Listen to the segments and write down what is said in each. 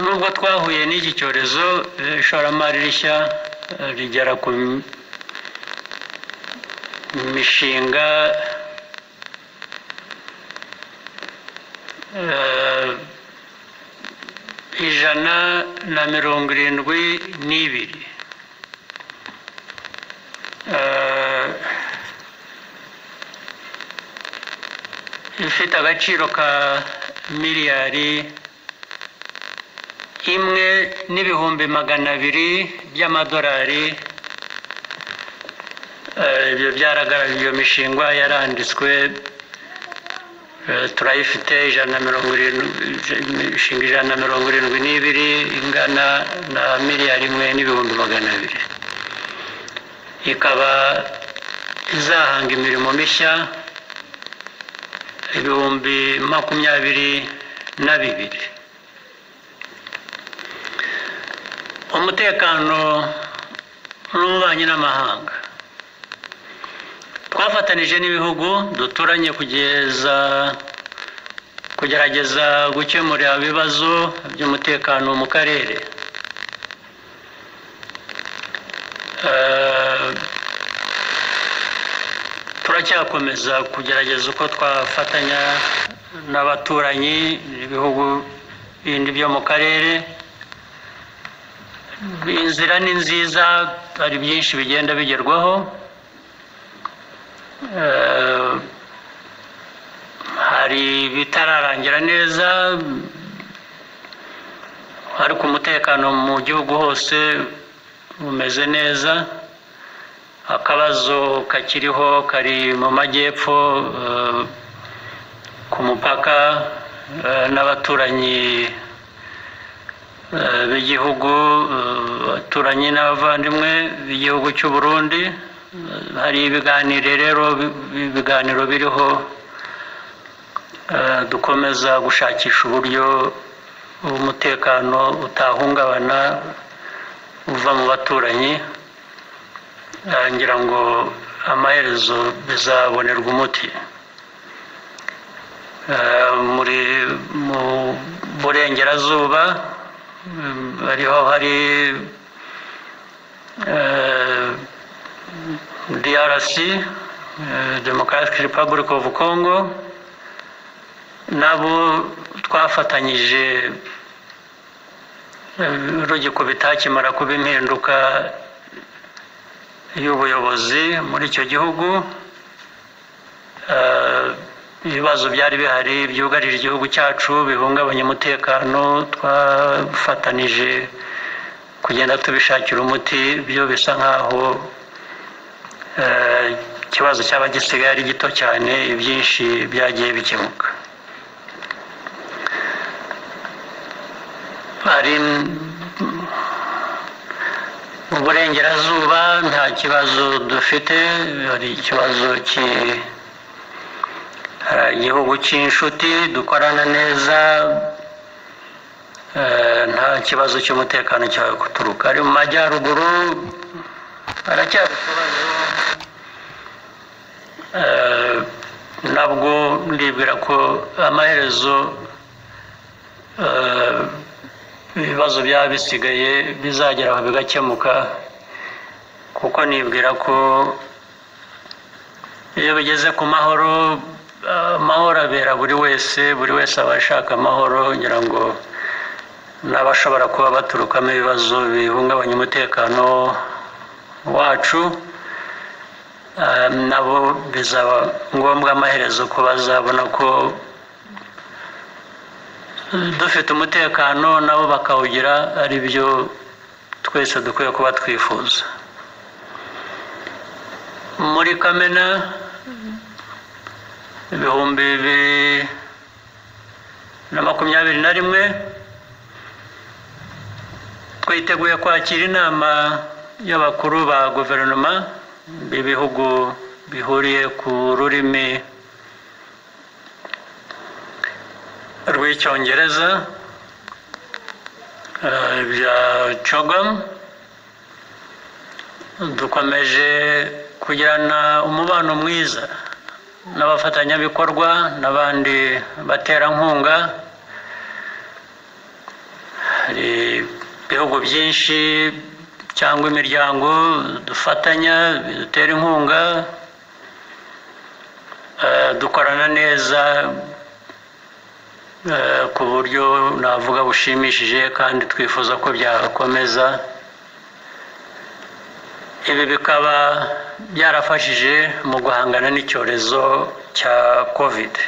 nubwo twahuye n'iki cyorezo eh, ishoramari rishya eh, rigera ku m- mishinga eh, ijana na mirongo irindwi n'ibiri Eh, ifite agaciro ka miliyari imwe n'ibihumbi magana abiri by'amadolari Eh, ibyo byaragaragaye iyo mishinga yaranditswe Eh, turayifite ijana na mirongo irindwi imishinga ijana na mirongo irindwi n'ibiri ingana na miliyari imwe n'ibihumbi magana abiri ikaba izahanga imirimo mishya ibihumbi makumyabiri na bibiri umutekano n'ububanyi n'amahanga twafatanije n'ibihugu duturanye kugeza kugerageza gukemura ibibazo by'umutekano mu karere Eh, turacyakomeza kugerageza uko twafatanya n'abaturanyi n'ibihugu bindi byo mu karere inzira ni nziza hari byinshi bigenda bigerwaho Eh, hari ibitararangira neza ariko umutekano mu gihugu hose umeze neza akabazo kakiriho kari mu majyepfo eh, ku mupaka eh, n'abaturanyi eh, b'igihugu eh, baturanyi n'abavandimwe b'igihugu cy'u Burundi Eh, hari ibiganiro rero bi- ibiganiro biriho eh, dukomeza gushakisha uburyo umutekano utahungabana uva mu baturanyi Eh, ngira ngo amaherezo bizabonerwa umuti Eh, muri mu burengerazuba mm, ariho hari eh, DRC eh, Democratic Republic of Congo nabo twafatanyije rugiko bitakimara kuba impinduka y'ubuyobozi muri icyo gihugu Eh, ibibazo byari bihari byugarije igihugu cyacu bihungabanya umutekano twafatanije kugenda tubishakira umuti byo bisa nkaho eh, ikibazo cyaba gisigaye ari gito cyane ibyinshi byagiye bikemuka hari mu burengerazuba nta kibazo dufite hari ikibazo ki- hari igihugu cy'inshuti dukorana neza eh, nta kibazo cy'umutekano cyawe kuturuka ari mu majyaruguru haracyari ikibazo eh, nabwo ndibwira ko amaherezo eh, ibibazo byaba bisigaye bizagera aho bigakemuka kuko nibwira ko iyo bigeze ku mahoro eh, amahoro abera buri wese buri wese aba ashaka amahoro ngira ngo n'abashobora kuba baturukamo ibibazo bihungabanya umutekano wacu eh, nabo bizaba ngombwa amaherezo ko bazabona ko dufite umutekano nabo bakawugira ari byo twese dukwiye kuba twifuza muri kamena ibihumbi bibiri na makumyabiri na rimwe twiteguye kwakira inama y'abakuru ba guverinoma b'ibihugu bihuriye ku rurimi rw'icyongereza eh, bya cogam dukomeje kugirana umubano mwiza n'abafatanyabikorwa n'abandi baterankunga hari ibihugu byinshi cyangwa imiryango dufatanya bidutera inkunga eh, dukorana neza eh, ku buryo navuga bushimishije kandi twifuza ko byakomeza ibi bikaba byarafashije mu guhangana n'icyorezo cya kovide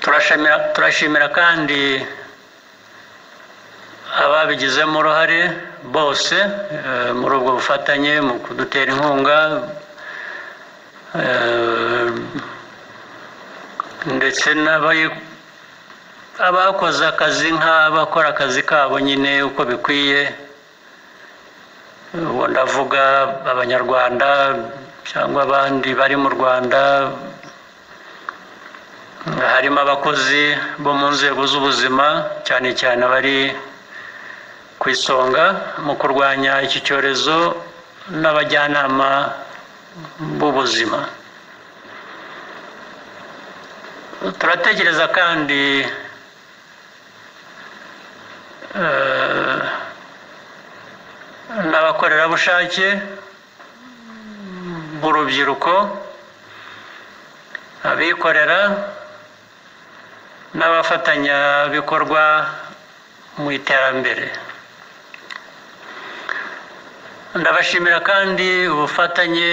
turashimira turashimira kandi ababigizemo uruhare bose eh, muri ubwo bufatanye mu kudutera inkunga eh, ndetse n'abayi- abakoze akazi nk'abakora akazi kabo nyine uko bikwiye ubu ndavuga abanyarwanda cyangwa abandi bari mu rwanda harimo abakozi bo mu nzego z'ubuzima cyane cyane abari ku isonga mu kurwanya iki cyorezo n'abajyanama b'ubuzima turatekereza kandi eh, n'abakorerabushake b'urubyiruko abikorera n'abafatanyabikorwa mu iterambere ndabashimira kandi ubufatanye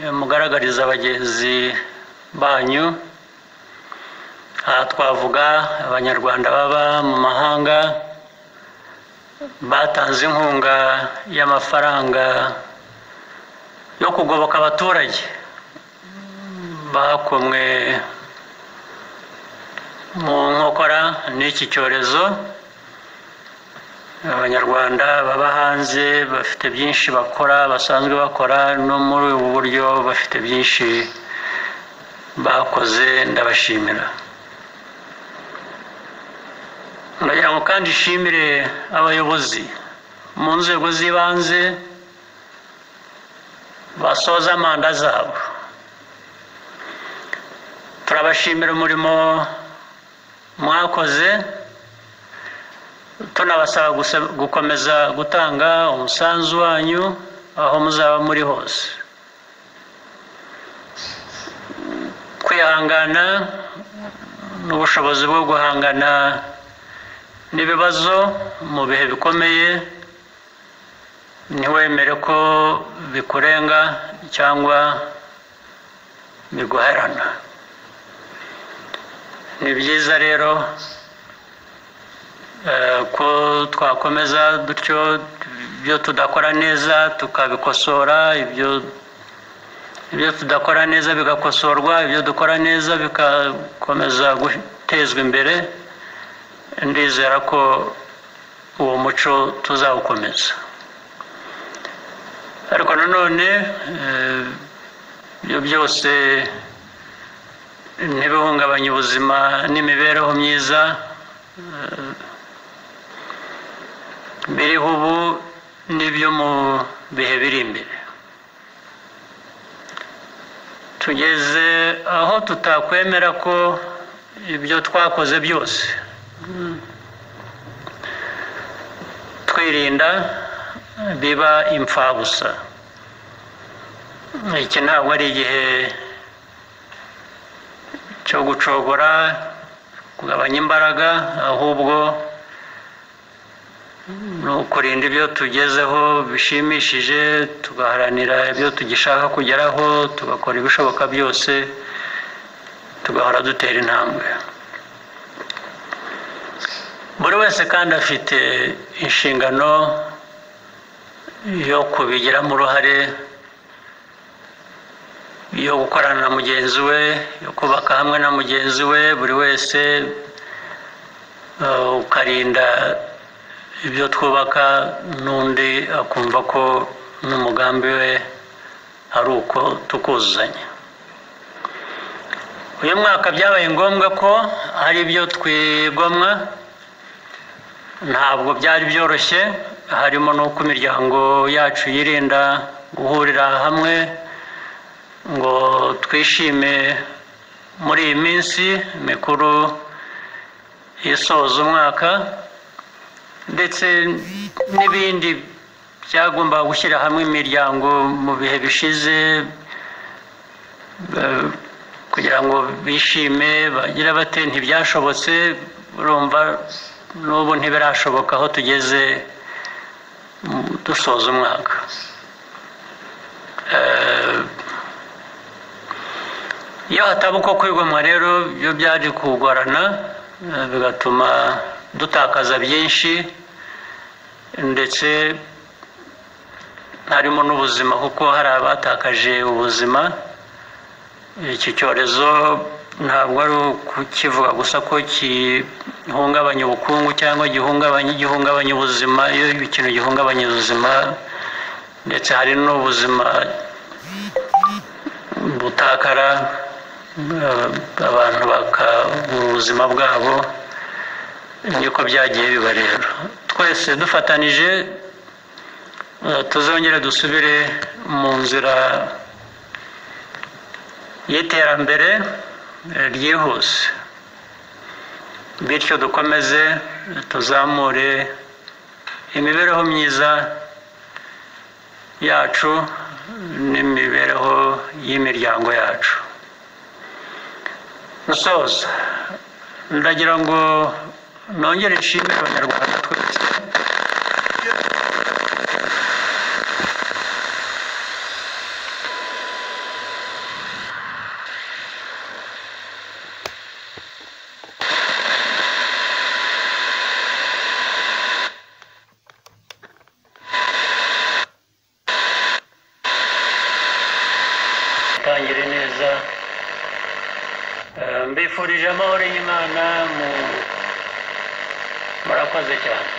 eh, mugaragariza abagenzi banyu aha twavuga abanyarwanda baba mu mahanga batanze inkunga y'amafaranga yo kugoboka abaturage bakomwe mu nkokora n'iki cyorezo abanyarwanda baba hanze bafite byinshi bakora basanzwe bakora no muri ubu buryo bafite byinshi bakoze ndabashimira ndagira ngo kandi nshimire abayobozi mu nzego z'ibanze basoza manda zabo turabashimira umurimo mwakoze tunabasaba guse- gukomeza gutanga umusanzu wanyu aho muzaba muri hose kwihangana n'ubushobozi bwo guhangana n'ibibazo mu bihe bikomeye ntiwemere ko bikurenga cyangwa biguherana ni byiza rero eh, ko twakomeza dutyo ibyo tudakora neza tukabikosora ibyo ibyo tudakora neza bigakosorwa ibyo dukora neza bigakomeza gutezwa imbere ndizera ko uwo muco tuzawukomeza ariko nanone eh, ibyo byose ntibihungabanye ubuzima n'imibereho myiza eh, biriho ubu n'ibyo mu bihe biri imbere tugeze aho tutakwemera ko ibyo twakoze byose twirinda biba imfabusa iki ntabwo ari igihe cyo gucogora kugabanya imbaraga ahubwo ni ukurinda ibyo tugezeho bishimishije tugaharanira ibyo tugishaka kugeraho tugakora ibishoboka byose tugahora dutera intambwe buri wese kandi afite inshingano yo kubigiramo uruhare yo gukorana na mugenzi we yo kubaka hamwe na mugenzi we buri wese eh, ukarinda ibyo twubaka n'undi akumva ko n'umugambi we ari uko tukuzuzanya uyu mwaka byabaye ngombwa ko hari ibyo twigomwa ntabwo byari byoroshye harimo n'uko imiryango yacu yirinda guhurira hamwe ngo twishime muri iyi minsi mikuru isoza umwaka ndetse n'ibindi byagombaga gushyira hamwe imiryango mu bihe bishize eh, kugira ngo bishime bagira bate ntibyashobotse urumva n'ubu ntibirashoboka aho tugeze mm, dusoza umwaka Eh, iyo hataba uko kwigomwa rero byo byaje kugorana eh, bigatuma dutakaza byinshi ndetse harimo n'ubuzima kuko hari abatakaje ubuzima iki cyorezo ntabwo ari ukukivuga gusa ko gihungabanya ubukungu cyangwa gihungabanya gihungabanya ubuzima iyo ikintu gihungabanya ubuzima ndetse hari n'ubuzima butakara eh, abantu bakabura ubuzima bwabo niko byagiye biba rero twese dufatanije eh, tuzongere dusubire mu nzira y'iterambere eh, ryihuse bityo dukomeze tuzamure imibereho myiza yacu n'imibereho y'imiryango yacu gusoza ndagira ngo nongere nshimire abanyarwanda twese tangire neza Eh, mbifurije amahoro y'imana mu murakoze cyane